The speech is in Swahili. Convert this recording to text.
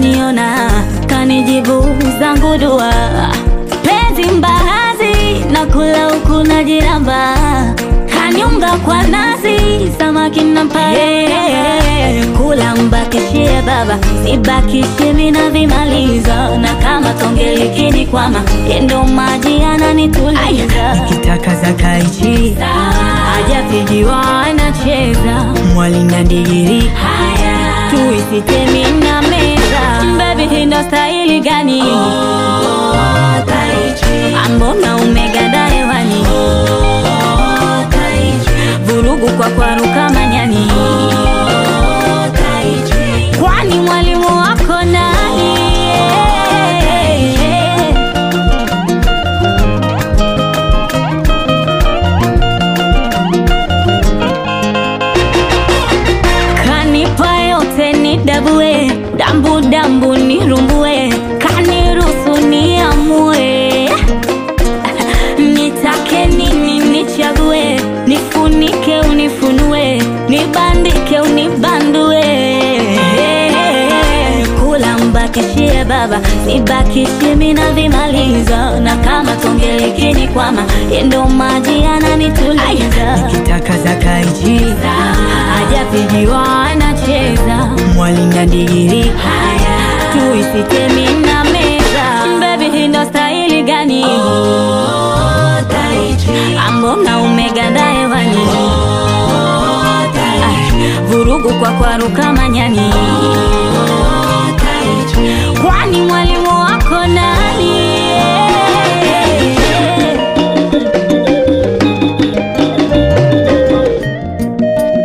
kaniona kanijibu zangu dua penzi mbahazi na kula huku na jiramba kaniunga kwa nazi samaki nampa yeye. kula mbakishie baba sibakishie mina vimaliza na kama tonge likini kwama yendo maji ananituliza nikitaka za kaichi hajapigiwa anacheza mwali na ndigiri tuisitemi na meza bebi hindo stahili gani ambona umeganda hewani vurugu kwa kwaruka manyani kwani mwalimu wako nani kanipa yote ni dabue dambu dambu nirumbue kaniruhusu niamue nitake nini nichague nifunike unifunue nibandike unibandue kula mbakishie baba nibakishie mina vimaliza na kama tonge likini kwama yendo maji ananituliza nikitaka za kaichi hajapigiwa anacheza mwali na ndigiri tuisitemi na meza bebi hindo stahili gani ambona umeganda hewani Ah, vurugu kwa kwaruka manyani